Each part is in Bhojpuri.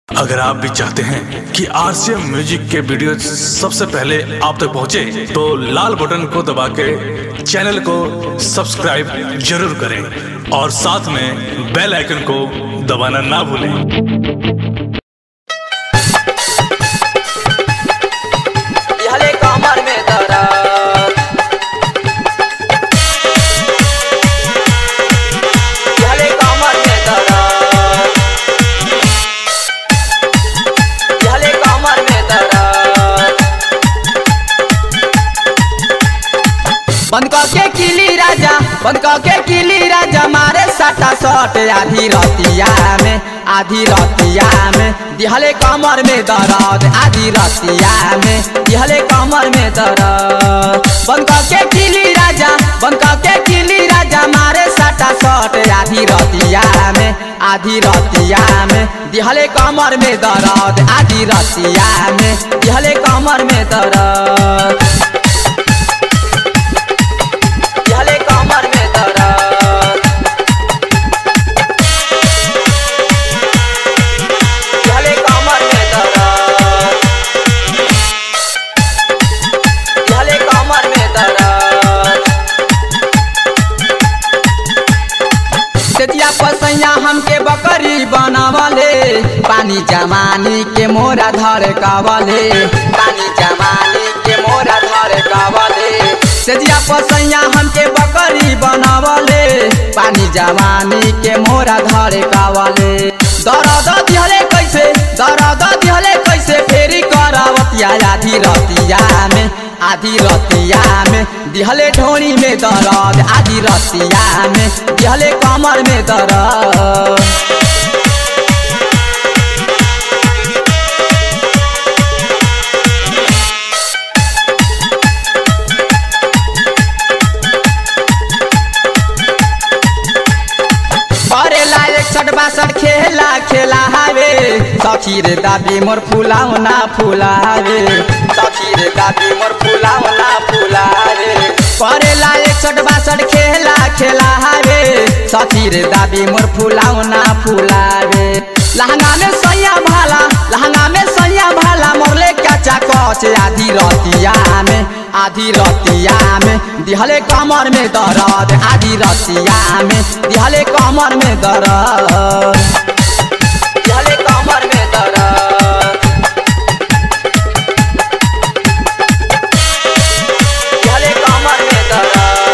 अगर आप भी चाहते हैं कि आरसीएम म्यूजिक के वीडियो सबसे पहले आप तक पहुंचे, तो लाल बटन को दबा के चैनल को सब्सक्राइब जरूर करें और साथ में बेल आइकन को दबाना ना भूलें हले कमर में दर्द हले कमर में दर्द हले कमर में दर्द बंद के किली राजा बंद के किली राजा मारे सटा सट आधी रतिया में आधी रतिया में दिहले कमर में दर्द आधी रतिया में दिहले कमर में दर्द बंद के किली राजा बंद के किली राजा मारे सटा सट आधी रतिया में आधी रतिया में दिहले कमर में दर्द आधी रतिया में दिहले कमर में दर्द दिहले कमर में दर्द दिहले कमर में दर्द दिहले कमर में दर्द तेतिया पसैया हमके बकरी बनावले पानी जमानी के मोरा धर कावले पानी जमानी के मोरा धर कावले तेतिया पसैया हमके बकरी बनावले पानी जमानी के मोरा धर कावले दर्द दिहले कैसे दर्द दिहले कैसे फेरी करावतिया आधी रतिया में आधी रतिया में दिहले ढोनी में दर्द आधी रतिया में दिहले कमर में दर्द करेला एक सट बासठ खेला खेला हावे सखी रे दाबी मोर फुलाओ ना फुलावे सखी रे दाबी मोर फुलाओ ना फुलावे करेला एक सट बासठ खेला खेला हावे सखी रे दाबी मोर फुलाओ ना फुलावे लहंगा में सैया भाला लहंगा में सैया भाला मोरले कचा कच आधी रतिया में आधी रतिया में दिहले कमर में दर्द आधी रतिया में दिहले कमर में दर्द दिहले कमर में दर्द दिहले कमर में दर्द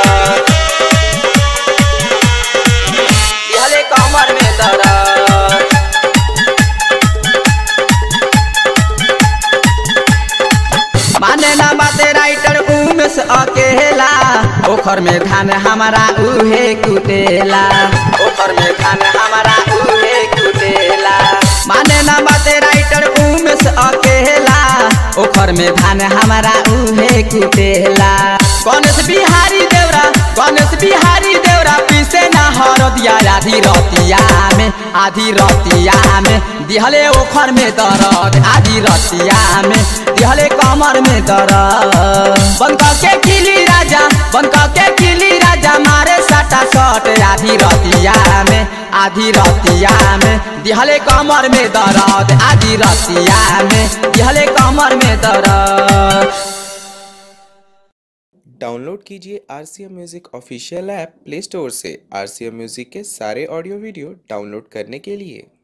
दिहले कमर में दर्द माने ना बाते राइटर उमेश अकेला ओखर में धान हमारा उहे कुटेला ओखर में धान हमारा उहे कुटेला माने ना बाते राइटर उमेश अकेला ओखर में धान हमारा उहे कुटेला गणेश बिहारी देवरा गणेश बिहारी देवरा पीसे ना हर दिया आधी रतिया में आधी रतिया में दिहले ओखर में दर्द आधी रतिया में दिहले कमर में दर्द बंद के किली राजा बंद के किली राजा मारे सटा सट आधी रतिया में आधी रतिया में दिहले कमर में दर्द आधी रतिया में दिहले कमर में दर्द डाउनलोड कीजिए R C M music official app play store से आर सी एम म्यूज़िक के सारे ऑडियो वीडियो डाउनलोड करने के लिए